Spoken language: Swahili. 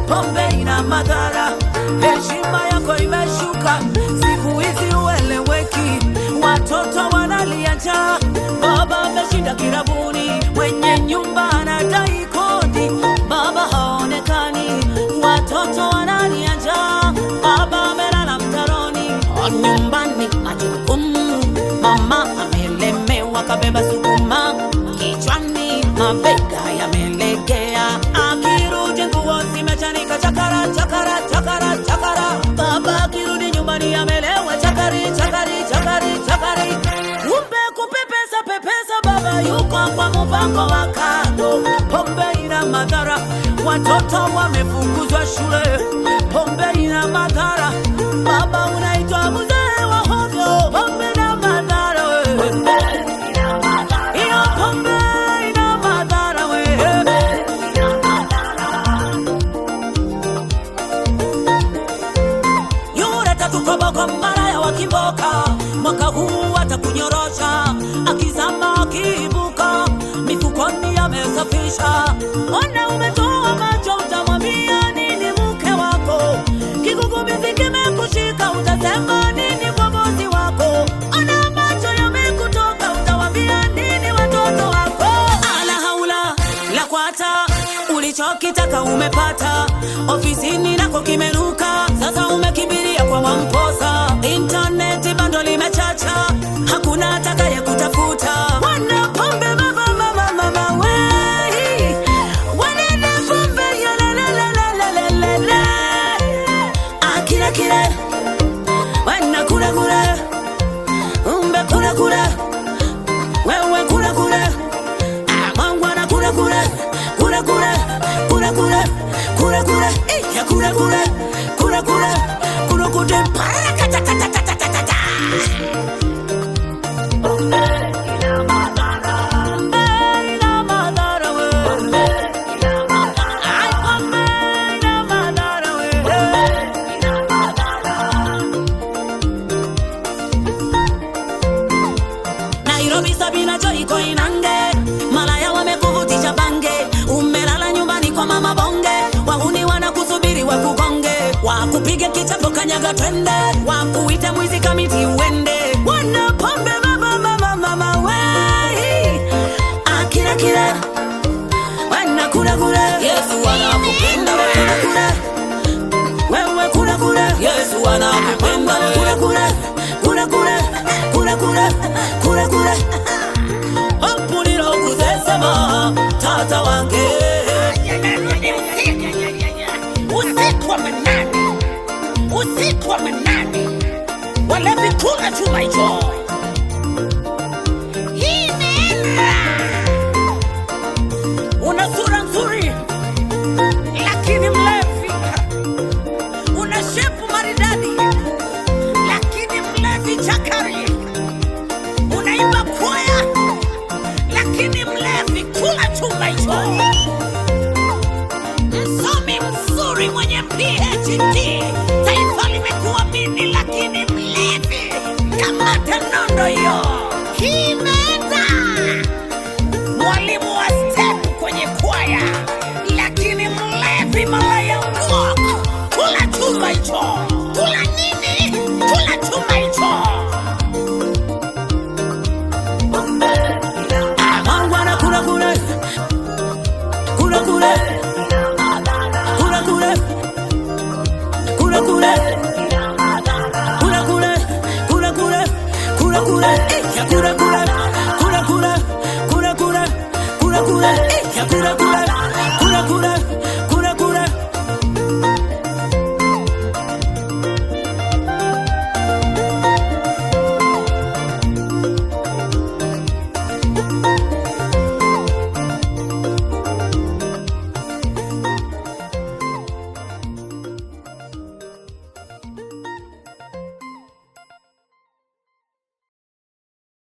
pombe ina madhara, heshima yako imeshuka, siku hizi ueleweki, watoto wanalia njaa, baba ameshinda kirabuni, mwenye nyumba anadai kodi, baba haonekani, watoto wanalia njaa, baba amelala mtaroni, nyumbani majukumu, mama amelemewa, kabeba sukuma kichwani, mabega yamelegea, akirudi nguo zimechanika, chakara chakara chakara chakara, baba akirudi nyumbani amelewa, chakari chakari chakari chakari, kumbe kupepesa pepesa, baba yuko kwa mpango wa kando, pombe ina madhara, watoto wamefukuzwa shule, pombe ina madhara, baba unaitwa mzee wa hovyo, pombe na madhara we. Hiyo pombe ina madhara we. Yule tatukoboko maraya wa kimboka, mwaka huu atakunyorosha, akizama akiibuka, mifukoni amesafisha. Ona umetoa macho, utamwambia nini mke wako? Kigugumizi kimekushika, utasema nini kwa bosi wako? Ona macho yamekutoka, utawambia nini watoto wako? Ala haula la kwata, ulichokitaka umepata, ofisini nako kimeruka, sasa umekimbilia kwa Mwamposa. Intaneti bando limechacha, hakuna atakaye kutafuta. Wana pombe mama mama mama wei, wanene pombe yalelelelelelele, akile kile, wana kule kule, umbe kule kule, wewe kule kule mangwana kule kule kule kule kule kule kule kule eh, ya kule kule kule kule kule kule parakatatatatata ina madhara we Ai, pombe ina madhara we Nairobi Sabina Joy iko Inange, malaya wamekuvutisha bange, umelala nyumbani kwa mama bonge, wahuni wanakusubiri wakugonge, wakupige kichapo kanyaga twende, wakuite mwizi kamiti uende, wana pombe mama mama mama wei, akira kira wana kula kula, Yesu anakupenda wewe kula wewe kula kula, Yesu anakupenda wewe kula kula kula kula kula kula kula Hampulira okuzesema tata wange Usiku wa manane, usiku wa manane, walevi kula tu my joy. Hii imeenda. Una sura nzuri lakini mlevi, una shepu maridadi lakini mlevi chakari, unaimba kwaya lakini mlevi kula tu my joy msomi mzuri mwenye PhD, taifa limekuamini, lakini mlevi kamata nondo hiyo. Hii imeenda. Mwalimu wa step kwenye kwaya, lakini mlevi malaya ngok. Kula chuma hicho. Kula nini? Kula chuma hicho. mangwana kula kule kula kule kula kule kula kule kula kule kula kule kula kule eh, ya kula kule kula kule kula kule kula kule eh, ya kula kule